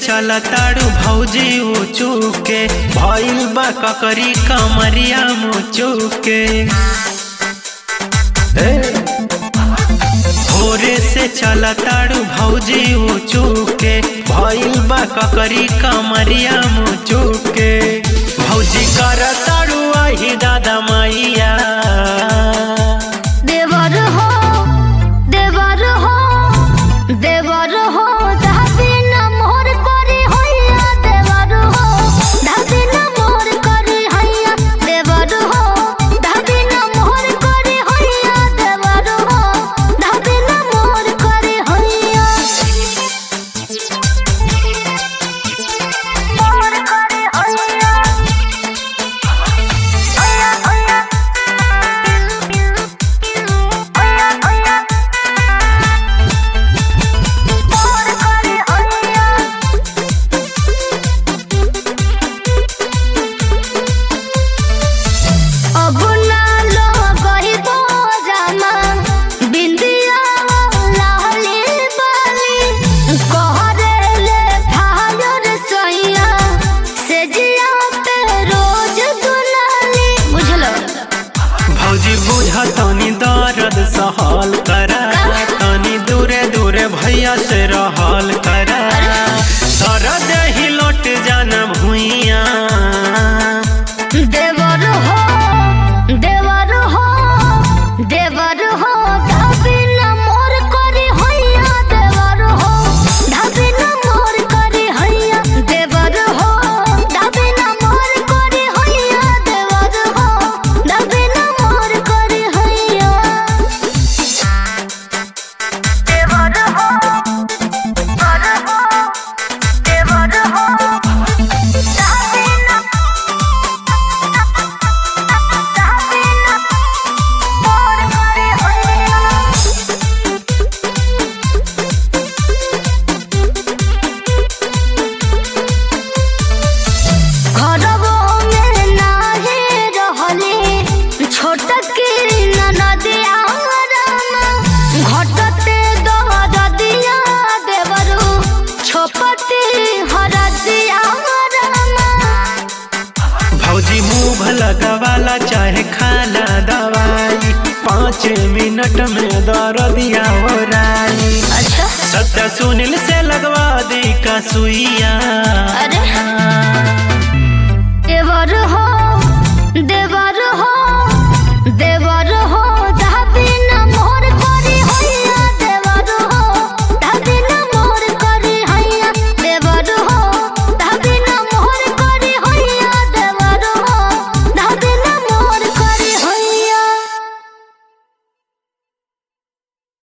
चला ताड़ू भौजी ऊँचू के भइल बा ककरी कमरिया मुचू के हे! भोरे से चला ताड़ू भौजी ऊँचू के भइल बा ककरी कमरिया मुचू के भौजी कर ताड़ू आही दादा मैया देवर हो देवर हो देवर हो धाबी न मोर करी हैया देवर हो धाबी न मोर करी हैया देवर हो धाबी न मोर करी हैया देवर हो धाबी न मोर करी हैया मोर करी हैया हैया हैया हैया हैया मोर करी हैया अब ना लो गहिबो जामा बिंदिया लाली बाली कहरे ले फायर सैया से जिया पे रोज दुलाली बुझलो भौजी बुझ तनी दर्द सहल करा तनी दूरे दूरे भैया से रहल करा सरद ही लौट जाना भुइया देवर हो देवर हो देवर हो धाबी न मोर करी हैया देवर हो धाबी न मोर करी हैया देवर हो धाबी न मोर करी हैया देवर हो धाबी न मोर करी हैया देवर हो देवर हो देवर हो धाबी न मोर करी हैया घरवो में नाहे रहले छोटकी ननदिया रामा घटते दरदिया देवरु छोपटी हरदिया रामा भौजी मुँह लगवाला चाहे खाला दवाई पाँच मिनट में दर्दिया ओराई अच्छा सत्य सुनील से लगवा दी का सुइया अरे देवर हो देवर हो